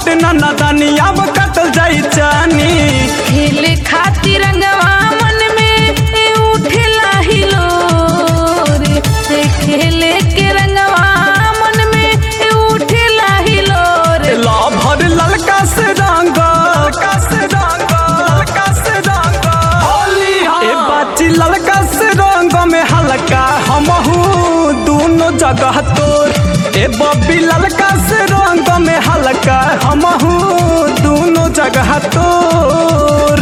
बट न दनिया कतल जाई चानी खेले खातिर रंगवा मन में ए उठेला हिलो रे ए खेले के रंगवा मन में ए उठेला हिलो रे ला भर ललका से रंग ललका से रंग ललका से रंग होली ए बाची ललका से रंग में हल्का हमहू दोनों जगह तोर ए बब्बी ललका से रंग में हल्का हमहू दोनों जगह तोर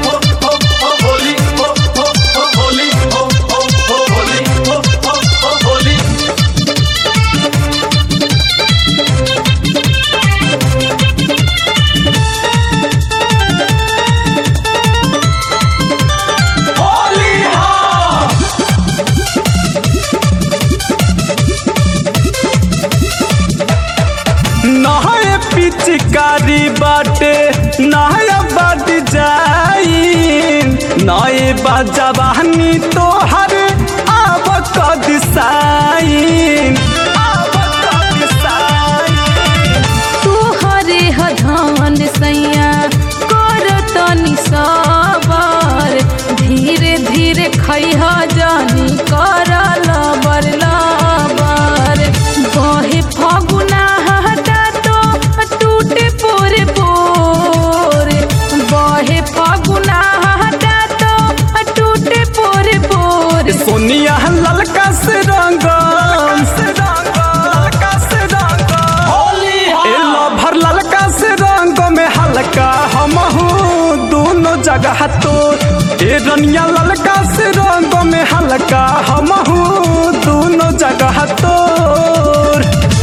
नहाए पिचकारी बाटे नहाया बद जाई नए बजवानी तोहर आब कद साइन आब कद साइन तू हरे हधान सैया कर तनी सबर धीरे धीरे खैह जानी कर लबर लबर बहे फगुना हटा तो टूटे पोरे पोरे बहे फगुना हटा तो टूटे पोरे पोरे सोनिया ललका से रंग से रंग ललका से रंग होली ए भर ललका से रंग में हल्का हमहू दोनों जगह तो ए रनिया ललका से रंग में हल्का हमहू दोनों जगह तोर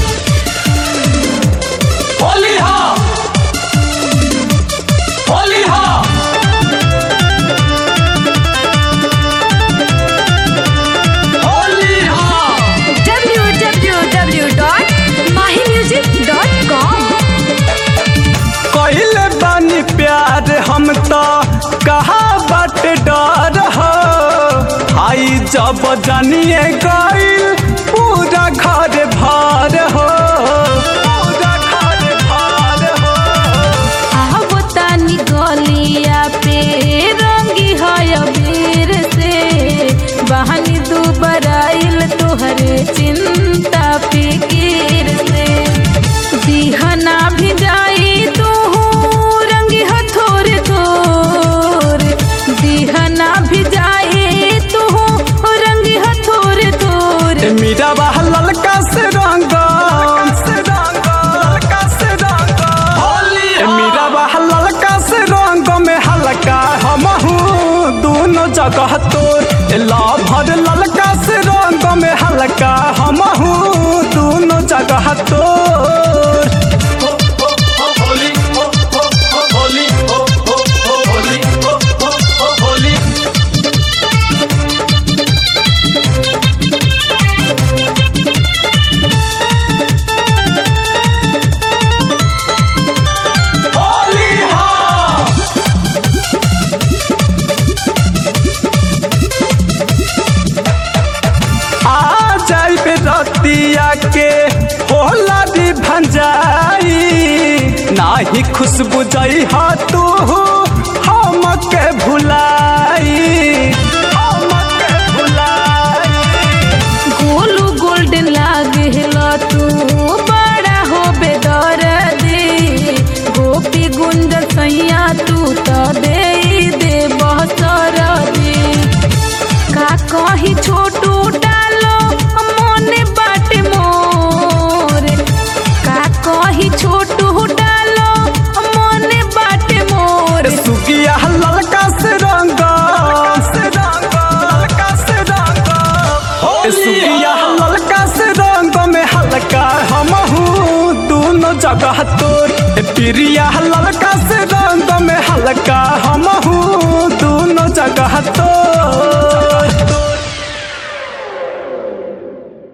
होली हा होली हा होली हा www.mahimusic.com कहिले बानी प्यार हम तो कहा बट डर हो आई जब जानिए गईल पूरा घर भर हो पूरा घर भर हो आहबो तानी गलिया पे रंगी है अबीर से बहानी दुबराइल तोहरे चिंता फिकीर से दिहना भी जाई तू रंगी हो थोरे थोरे दिहना भी जाई तू रंगी हो थोरे थोरे ए मीरा बाह ललका से रंग से रंग ललका से रंग होली ए मीरा बाह ललका से रंग में हल्का हमहू दोनों जगह तोर ए लाभर ललका से रंग में हल्का हमहू दोनों जगह तोर आ जाइबे रतिया के होला भी भंजाई नाही खुशबू जाई हा तू हमके भुलाई हमके भुलाई गोलू गोल्डन लागेला तू बड़ा हो बेदर्दी गोपी गुंज सैया तू तो दे दे बहसरदी का कही छोटू डालो मोने बाटे मोरे का कही छोटू डालो मोने बाटे मोरे सुगिया ललका से रंग से रंग ललका से रंग ए सुगिया ललका से रंग में हल्का हमहू दोनों जगह तोर ए प्रिया ललका से रंग में हल्का हमहू दोनों जगह तोर